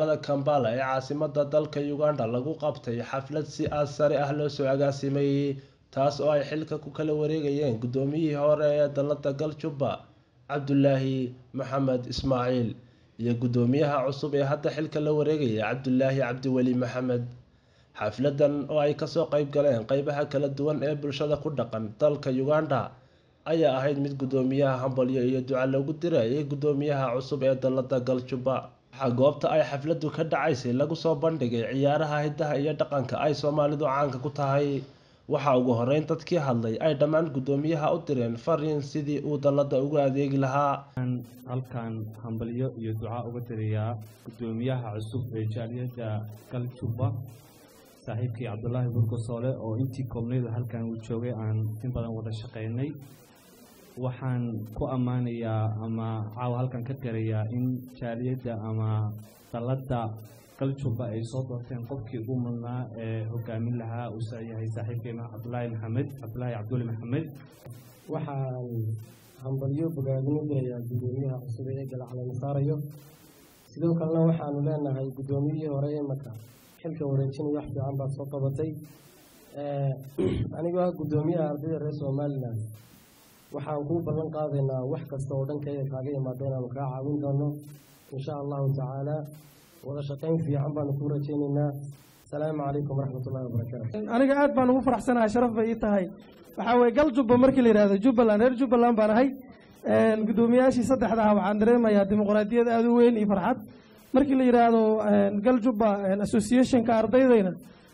magaalada Kampala ee caasimadda dalka Uganda lagu qabtay xaflad si aad sare ah loo soo agaasimay taas oo ay xilka ku kala wareegayeen gudoomiyihii hore ee dalada Galjuba Cabdulaahi Maxamed Ismaaciil iyo gudoomiyaha cusub ee hadda xilka la wareegaya Cabdulaahi Cabdiweli Maxamed xafladan oo ay kasoo qayb galeen qeybaha kala duwan ee bulshada ku dhaqan dalka Uganda ayaa ahayd mid gudoomiyaha hambalyo iyo duca loogu dirayay gudoomiyaha cusub ee dalada Galjuba waxaa goobta ay xafladu ka dhacaysay lagu soo bandhigay ciyaaraha hidaha iyo dhaqanka ay Soomaalidu caanka ku tahay waxaa ugu horeyn dadkii hadlay ay dhammaan gudoomiyaha u direen fariin sidii uu dalada ugu adeegi lahaa halkan hambalyo iyo duca uga dirayaa gudoomiyaha cusub ee jaaliyadda Galjuba saaxiibkii Cabdulaahi Burgosoole oo intii koobnaydu halkan uu joogay aan in badan wada shaqaynay waxaan ku ammaanayaa ama caawa halkan ka garayaa in jaaliyadda ama dalladda galjuba ay soo doorteen qofkii ugu mudnaa ee hogaamin lahaa uu yahay saaxiibkeena cabdulaahi maxamed cabdulaahi cabduli maxamed waxaan hambalyo bogaadin u dirayaa gudoomiyaha cusub ee galaclan saarayo sidoo kalena waxaanu leenahay gudoomiyihii hore ee maka xilka wareejinaya wax fiican baad soo qabatay anigoo ah gudoomiyaha ardayda reer somalilan waxaan kuu ballan qaadaynaa wax kasta oo dhankayga kaaga imaada inaanu kaa caawin doono insha allahu tacaala wada shaqayn fiican baanu kuu rajaynaynaa asalaamu calaykum waraxmatullahi wabarakaatu aniga aad baan ugu faraxsanahay sharaf bay ii tahay waxaa weye galjuba markii la yidhahdo jubbaland reer jubbaland baan ahay gudoomiyaashii saddexda ah waxaan dareemayaa dimuqraadiyad aada u weyn iyo farxad markii la yidhaahdo galjuba associationka ardaydayna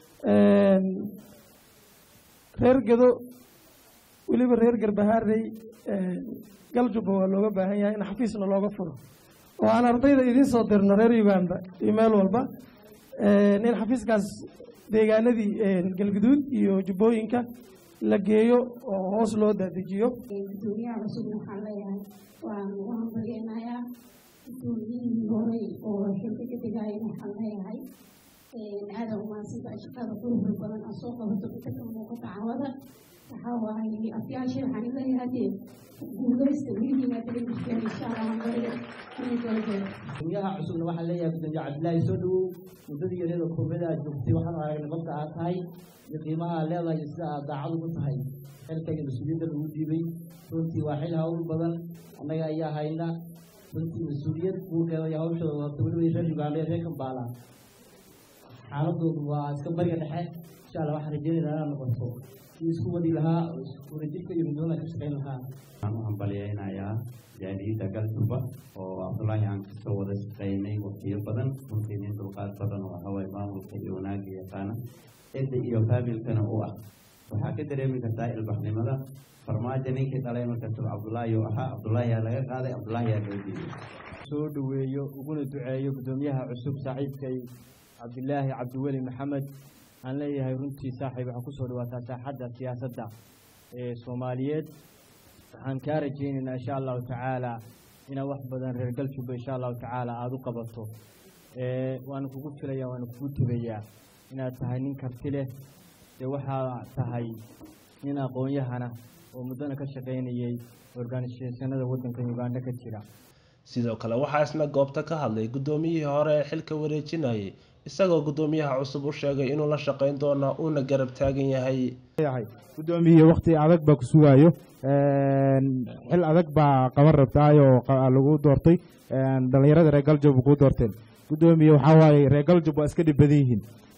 reer gedo weliba reer garbahaarey galjuba waa looga baahan yahay in xafiisna looga furo oo aan ardayda idiin soo dirno reer uganda iyo meel walba in xafiiskaas deegaanadii galguduud iyo jubbooyinka la geeyo oo hoos loo dadejiyo gudoomiyaha cusub waxaan leeyahay waan ugu hambalyeynayaa gudoomiyihii horey oo xilka ka degaaya waxaan leeyahay aada umaadsanta shaqada quruxda badan aan soo qabato inta ka muuqata cawada waxaa waaye afyaashii waxaan leeyahay dee guulaysta weligiina darin jirteen insha allah hambalyo gudoomiyaha cusubna waxaan leeyahay gudoomiye cabdilaahi soo dhawow muddadii yareeda koobada aad joogtay waxaan aragnay qofka aad tahay iyo qiimaha aad leedahay iyo sida aad daacad ugu tahay xilkayga mas-uuliyadda lagu dhiibay runtii waa xil hawl badan annaga ayaa hayna runtii mas-uuliyad buurkeeda iyo hawshooda wadata weliba reer uganda iyo reer kambaala xaaladoodu waa iska bariga dhexe insha allah waxaan rajeynaynaa inaad noqoto kii isku wadi lahaa oo wadajirka iyo midnimada ka shaqayn lahaa waxaan u hambalyeynayaa jaaliyadda galjuba oo cabdulaahi aan kasoo wada shaqaynay waqtiyo badan runtii nin dulqaad badan oo haway maamulka iyo wanaagga yaqaana cidda iyo faamilkana u ah waxaa ka dareemi kartaa ilbaxnimada farmaajo ninkii dhalay markasuu cabdulaahi oo ahaa cabdulaahiyaa laga qaaday cabdulaahiyaa loo diiday soo dhoweeyo uguna duceeyo gudoomiyaha cusub saaxiibkay cabdilaahi cabdiweli maxamed aan leeyahay runtii saaxiib waxaa kusoo dhawaataa saaxadda siyaasadda ee soomaaliyeed waxaan kaa rajaynaynaa insha allahu tacaala inaad wax badan reer galjuba insha allahu tacaala aada u qabato waana kugu filaya waana kugu tegayaa inaad tahay nin karti leh dee waxaa tahay nin aqoon-yahana oo muddana ka shaqaynayay organishationada waddanka uganda ka jira sidoo kale waxaa isna goobta ka hadlay gudoomiyihii hore ee xilka wareejinayay isagoo gudoomiyaha cusub u sheegay inuu la shaqayn doono uuna garab taagan yahay gudoomiye wakti adag baa ku sugaayo xil adag baa qaban rabtaay oo lagu doortay dhalinyarada reer galjub kuu doorteen gudoomiye waxaa waaye reer galjub waa iska dhib badan yihiin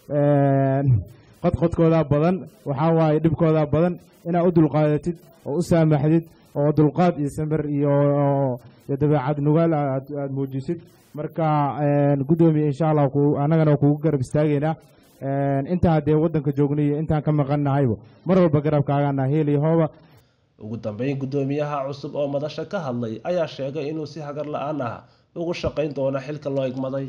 qodqodkoodaa badan waxaa waaye dhibkoodaa badan inaad u dulqaadatid oo u saamaxdid oo dulqaad iyo samir iyo dabeecad nugaal aad muujisid marka gudoomiye insha allah annagana kugu garab istaagaynaa intaa haddee waddanka joognayo intaan ka maqannahayba mar walba garabkaagana heeliyo hooba ugu dambeyn gudoomiyaha cusub oo madasha ka hadlay ayaa sheegay inuu si hagar la-aan ah ugu shaqayn doono xilka loo igmaday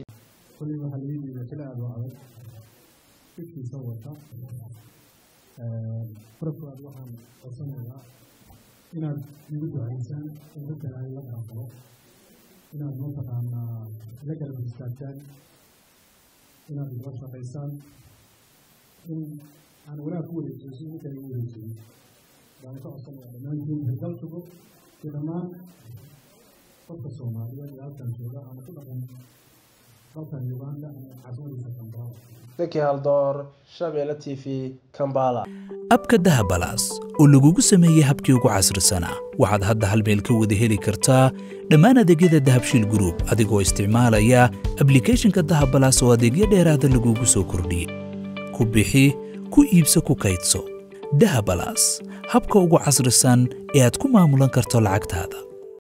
farafkaad waxaan codsanayaa inaad igu ducaysaan in dadka ilaahay la dhaafo inaad mataqaanaa la garab istaagtaan inaad igala shaqaysaan in aan wanaag ku wareejiyo si idinka igu wareejiyo baan ka codsanaya dhammaantiin hirgaltugo iyo dhammaan qofka soomaaliyeed ee halkan jooga ama ku dhaqan dalkan uganda caasimadiisa kampala zaki haldoor shabeelle t v kambala abka dahabalaas oo lagugu sameeyey habkii ugu casrisanaa waxaad hadda hal meel ka wada heli kartaa dhammaan adeegyada dahabshiil group adigoo isticmaalaya ablicathonka dahabalaas oo adeegyo dheeraada lagugu soo kordhiyey ku bixi ku iibso ku kaydso dahabalaas habka ugu casrisan ee aad ku maamulan karto lacagtaada